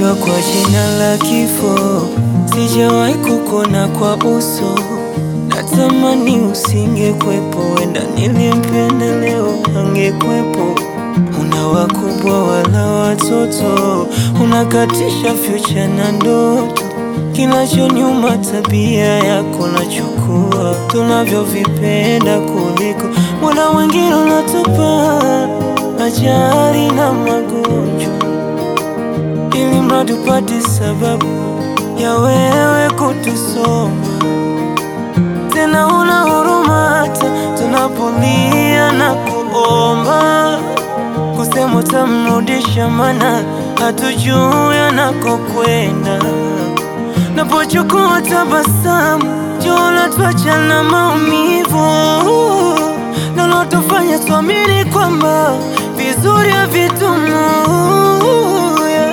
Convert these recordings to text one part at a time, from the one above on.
Naitwa kwa jina la kifo, sijawahi kukona kwa uso. Natamani usingekwepo, wenda nilimpenda leo angekwepo. Una wakubwa wala watoto, unakatisha future na ndoto. Kinachonyuma tabia yako nachukua, tunavyovipenda kuliko muda mwingine unatupa ajali na magonjwa, ili mradi upate sababu ya wewe kutusoma. Tena una huruma hata tunapolia na kuomba, kusema utamrudisha, mana hatujui anakokwenda. Napochukua tabasamu, jua twacha na maumivu, nalotofanya tuamini kwamba vizuri havitumu yeah.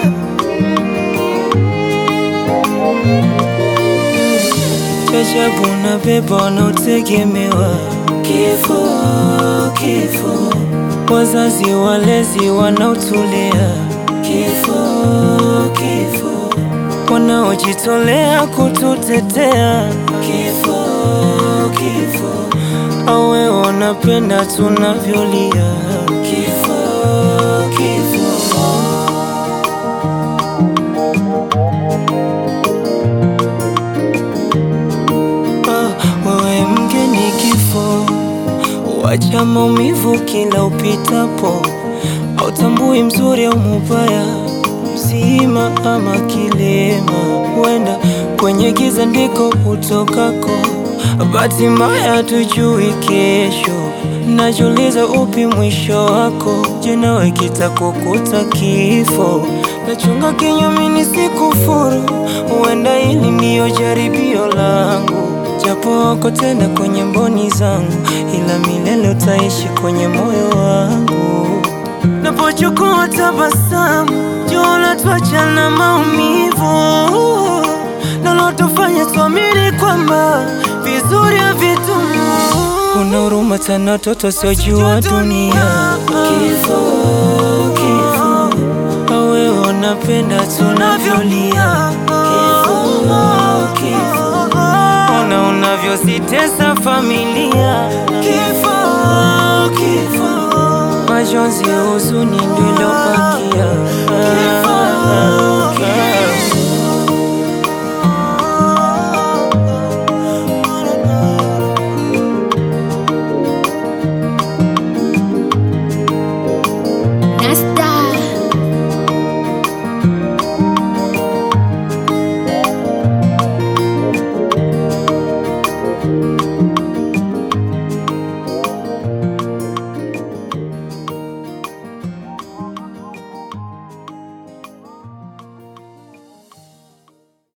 Chajabu na beba wanaotegemewa kifo, kifo, wazazi walezi wanaotulea kifo, kifo, wanaojitolea kututetea kifo, kifo, awe wanapenda tunavyolia kifo, kifo. Ah, wewe mgeni kifo, wacha maumivu kila upitapo, hautambui mzuri au mubaya, mzima ama kilema, huenda kwenye giza ndiko utokako. Bahati mbaya tujui kesho, najiuliza upi mwisho wako. Je, nawe kitakukuta kifo? Nachunga kinyume nisikufuru, huenda hili ndiyo jaribio langu, japo wako tena kwenye mboni zangu, ila milele utaishi kwenye moyo wangu. Napochukua tabasamu, jua twacha na maumivu, nalotofanya tuamini kwamba vizuri havitumu. Una huruma tena, watoto siojua dunia. Kifo, kifo, awe wanapenda tunavyolia. Kifo, kifo, ona unavyositesa familia. Kifo, kifo, majonzi, huzuni ndilo bakia. Kifo, kifo.